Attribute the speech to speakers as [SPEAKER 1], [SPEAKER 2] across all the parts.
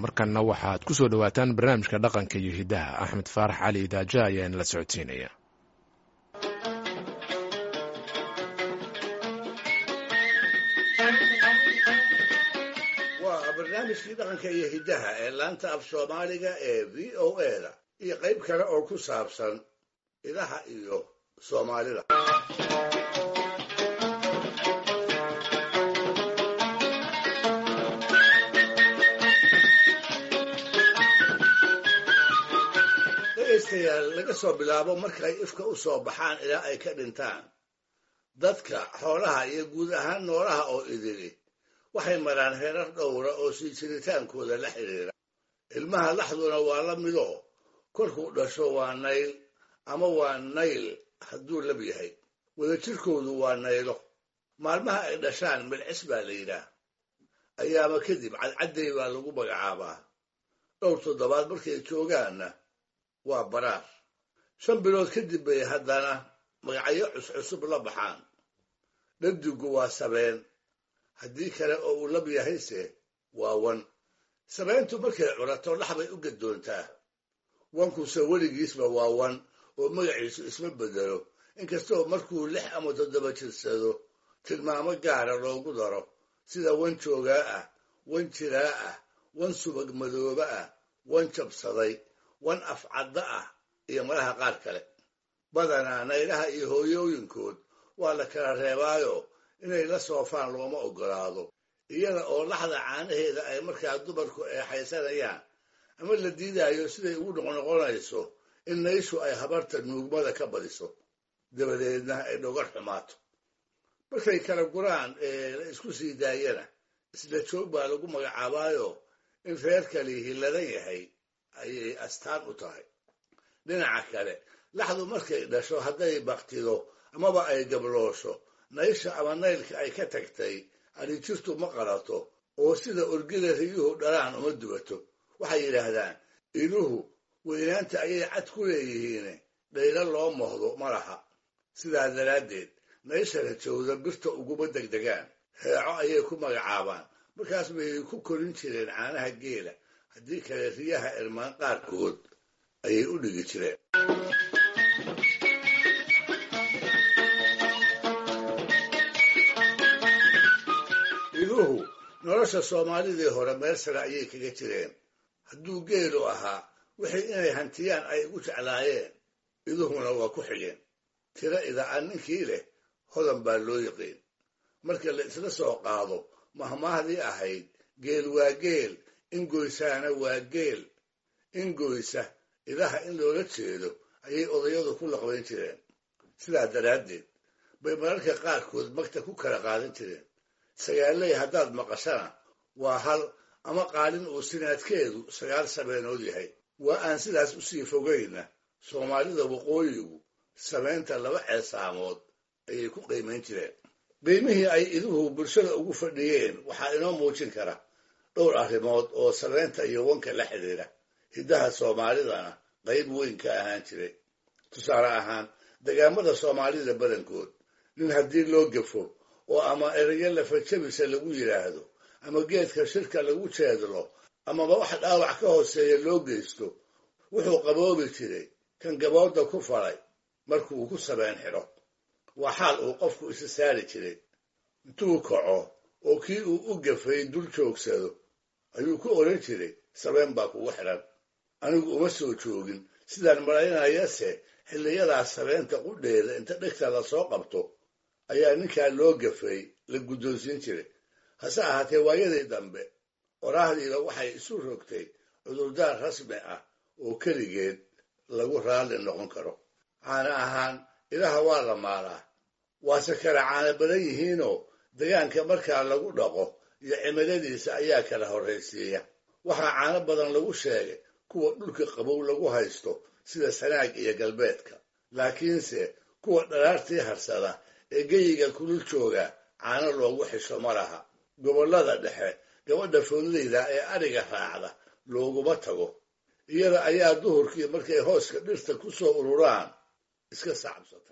[SPEAKER 1] markanna waxaad ku soo dhowaataan barnaamijka dhaqanka iyo hiddaha axmed faarax cali idaaja ayaa inala socodsiinaya
[SPEAKER 2] waa barnaamijkii dhaqanka iyo hiddaha ee laanta af soomaaliga ee v o a da iyo qayb kale oo ku saabsan idaha iyo soomaalida dhegaystayaal laga soo bilaabo markay ifka u soo baxaan ilaa ay ka dhintaan dadka xoolaha iyo guud ahaan noolaha oo idili waxay maraan heerar dhowra oo sii jiritaankooda la xidhiira ilmaha laxduna waa la midoo korkuu dhasho waa nayl ama waa nayl hadduu lab yahay wadajirkoodu waa naylo maalmaha ay dhashaan milcis baa la yidhaah ayaaba kadib cadcadday baa lagu magacaabaa dhowr toddobaad markay joogaanna waa baraar shan bilood kadib bay haddana magacyo cuscusub la baxaan dhadigu waa sabeen haddii kale oo uu lab yahayse waa wan sabeentu markay curato dhaxbay u gadoontaa wankuse weligiisba waa wan oo magaciisu isma bedelo inkastoo markuu lix ama toddoba jirsado tilmaamo gaara loogu daro sida wan joogaa ah wan jiraa ah wan subag madooba ah wan jabsaday wan afcadda ah iyo malaha qaar kale badanaa naylaha iyo hooyooyinkood waa la kala reebaayo inay la soofaan looma oggolaado iyada oo laxda caanaheeda ay markaa dumarku eexaysanayaan ama la diidaayo siday ugu noqnoqonayso in nayshu ay habarta nuugmada ka badiso dabadeedna ay dhogar xumaato markay kala guraan ee la isku sii daayana isla joog baa lagu magacaabaayo in reerkali hilladan yahay ayay astaan u tahay dhinaca kale laxdu markay dhasho hadday baktido amaba ay gabloosho naysha ama naylka ay ka tagtay adhijirtu ma qalato oo sida orgida riyuhu dhalaan uma dubato waxay yidhaahdaan iluhu weynaanta ayay cad ku leeyihiine dhaylo loo mohdo ma laha sidaa daraaddeed naysha rajowda birta uguma degdegaan heeco ayay ku magacaabaan markaas bay ku korin jireen caanaha geela haddii kale riyaha irmaan qaarkood ayay u dhigi jireen iluhu nolosha soomaalidii hore meel sare ayay kaga jireen hadduu geelu ahaa wixii inay hantiyaan ay ugu jeclaayeen iduhuna waa ku xigeen tiro ida'an ninkii leh hodan baa loo yiqiin marka la isla soo qaado mahmaahdii ahayd geel waa geel ingoysaana waa geel ingoysa idaha in loola jeedo ayay odayadu ku laqbayn jireen sidaa daraaddeed bay mararka qaarkood magta ku kala qaadan jireen sagaaley haddaad maqashana waa hal ama qaalin uu sinaadkeedu sagaal sabeenood yahay waa aan sidaas usii fogayna soomaalida waqooyigu sameynta laba ceesaamood ayay ku qiimayn jireen qiimihii ay iduhu bulshada ugu fadhiyeen waxaa inoo muujin kara dhowr arrimood oo sabeynta iyo wanka la xidhiira hiddaha soomaalidana qayb weyn ka ahaan jiray tusaale ahaan degaamada soomaalida badankood nin haddii loo gafo oo ama erayo lafajabisa lagu yidhaahdo ama geedka shirka lagu jeedlo amaba wax dhaawac ka hooseeya loo geysto wuxuu qaboobi jiray kan gabooda ku falay markuu ku sabeen xidho waa xaal uu qofku isa saari jiray intuu kaco oo kii uu u gafay dul joogsado ayuu ku odhan jiray sabeen baa kugu xidhan anigu uma soo joogin sidaan malaynayase xilliyadaas sabeenta qudheeda inta dhegta lasoo qabto ayaa ninkaa loo gafay la guddoonsiin jiray hase ahaatee waayadii dambe qoraahdiiba waxay isu rogtay cudurdaar rasmi ah oo keligeed lagu raalli noqon karo caana ahaan ilaha waa la maalaa waase kala caana badan yihiinoo degaanka markaa lagu dhaqo iyo cimiladiisa ayaa kala horraysiiya waxaa caano badan lagu sheegay kuwa dhulka qabow lagu haysto sida sanaag iyo galbeedka laakiinse kuwa dharaartii harsada ee geyiga kulul jooga caano loogu xisho ma laha gobollada dhexe gabadha foodleyda ee adhiga raacda looguma tago iyada ayaa duhurkii markay hooska dhirta ku soo ururaan iska sacabsata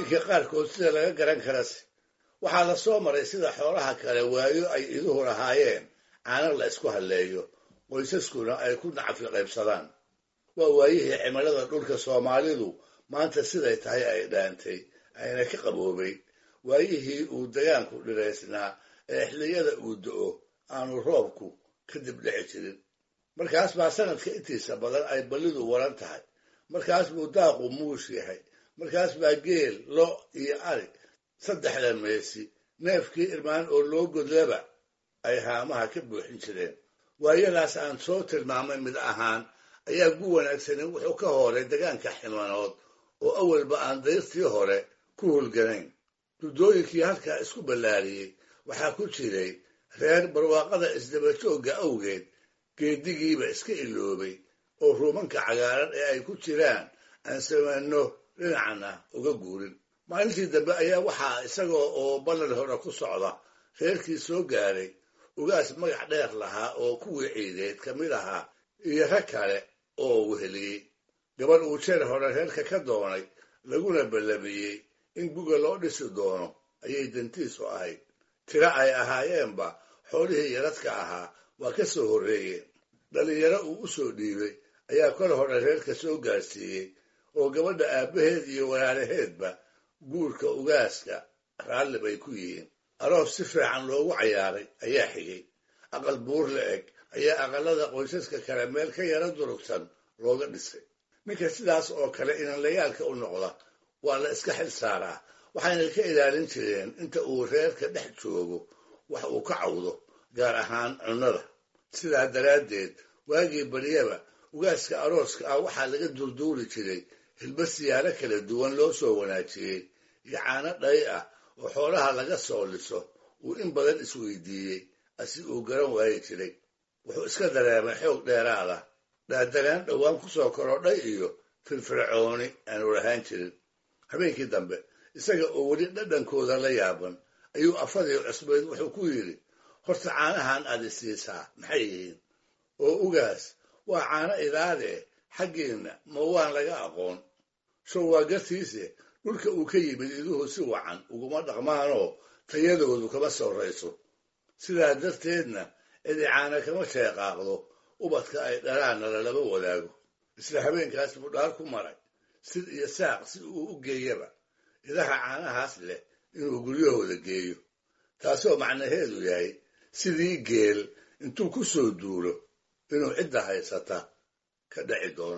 [SPEAKER 2] dhacdooyinka qaarkood sida laga garan karase waxaa la soo maray sida xoolaha kale waayo ay iduhu lahaayeen caano la isku halleeyo qoysaskuna ay ku nacfi qaybsadaan waa waayihii cimilada dhulka soomaalidu maanta siday tahay ay dhaantay ayna ka qaboobay waayihii uu dagaanku dhiraysnaa ee xilliyada uu do-o aanu roobku kadib dhici jirin markaas baa sanadka intiisa badan ay ballidu waran tahay markaas buu daaqu muush yahay markaas baa geel lo iyo ari saddexda meesi neefkii irmaan oo loo godlaba ay haamaha ka buuxin jireen waayadaas aan soo tilmaamay mid ahaan ayaa gu wanaagsani wuxuu ka horay degaanka ximanood oo awalba aan dayrtii hore ku hulganayn duddooyinkii halkaa isku ballaariyey waxaa ku jiray reer barwaaqada isdabajoogga awgeed geedigiiba iska iloobay oo ruumanka cagaaran ee ay ku jiraan aan samanno dhinacna uga guurin maalintii dambe ayaa waxaa isagoo oo ballan hore ku socda reerkii soo gaaray ugaas magac dheer lahaa oo kuwii ciideed ka mid ahaa iyo rag kale oo weheliyey gabadh uu jeer hore reerka ka doonay laguna ballamiyey in guga loo dhisi doono ayay dantiisu ahayd tiro ay ahaayeenba xoolihii yaradka ahaa waa ka soo horreeyeen dhallinyaro uu u soo dhiibay ayaa kor hore reerka soo gaarsiiyey oo gabadha aabbaheed iyo walaalaheedba guurka ugaaska raalli bay ku yihiin aroos si fiican loogu cayaaray ayaa xigay aqal buur la eg ayaa aqalada qoysaska kale meel ka yaro durugsan looga dhisay ninka sidaas oo kale inanlayaalka u noqda waa la iska xil saaraa waxayna ka ilaalin jireen inta uu reerka dhex joogo wax uu ka cawdo gaar ahaan cunnada sidaa daraaddeed waagii baryaba ugaaska arooska ah waxaa laga durduuri jiray hilba siyaalo kala duwan loo soo wanaajiyey iyo caano dhay ah oo xoolaha laga soo liso uu in badan isweydiiyey asi uu garan waayi jiray wuxuu iska dareemay xoog dheeraada dhaadanaan dhowaan ku soo korodhay iyo firfircooni aanu lahaan jirin habeenkii dambe isaga oo weli dhadhankooda la yaaban ayuu afadii cusbayd wuxuu ku yidhi horta caanahan aad isiisaa maxay yihiin oo ugaas waa caano idaadee xaggiinna ma waan laga aqoon show waa gartiise dhulka uu ka yimid iduhu si wacan uguma dhaqmaanoo tayadoodu kama sorrayso sidaa darteedna cidi caana kama sheeqaaqdo ubadka ay dhalaanna lalama wadaago isla habeenkaas buu dhaar ku maray sid iyo saaq si uu u geeyaba idaha caanahaas leh inuu guryahooda geeyo taasoo macnaheedu yahay sidii geel intuu ku soo duulo inuu cidda haysata ka dhaci doono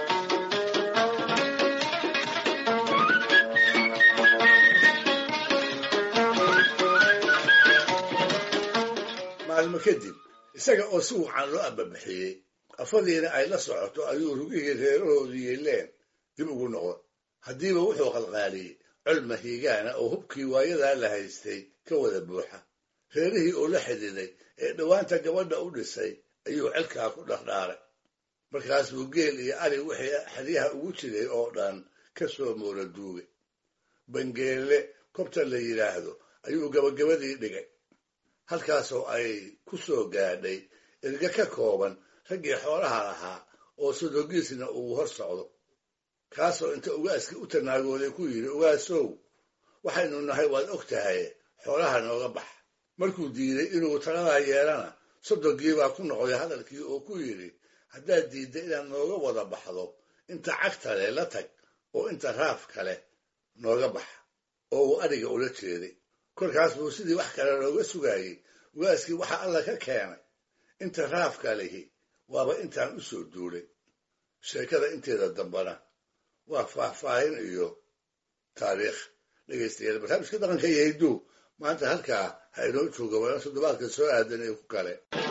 [SPEAKER 2] maalmo kadib isaga oo si wacan loo ababixiyey afadiina ay la socoto ayuu rugihii reerahoodu yeeleen dib ugu noqda haddiiba wuxuu qalqaaliyey col mahiigaana oo hubkii waayadaa la haystay ka wada buuxa reerihii oo la xididay ee dhowaanta gabadha u dhisay ayuu celkaa ku dhardhaaray markaas buu geel iyo ari wixii xeryaha ugu jiray oo dhan ka soo moora duugay bangeelle kobta la yidhaahdo ayuu gabagabadii dhigay halkaasoo ay ku soo gaadhay erga ka kooban raggii xoolaha lahaa oo sodogiisna uu hor socdo kaasoo inta ugaaskii u tanaagooday ku yidhi ugaasow waxaynu nahay waad og tahay xoolaha nooga bax markuu diiday inuu taladaa yeelana sodogiibaa ku noqday hadalkii oo ku yidhi haddaad diidda inaad nooga wada baxdo inta cagta leh la tag oo inta raaf kale nooga bax oo uu adhiga ula jeeday kolkaas buu sidii wax kale looga sugaayey ugaaskii waxa alla ka keenay inta raafka lihi waaba intaan u soo duulay sheekada inteeda dambana waa faahfaahin iyo taariikh dhegaystayaal barnaamijka dhaqanka iyo hidduu maanta halkaa ha inoo jooga waana toddobaadka soo aadan ee ku kale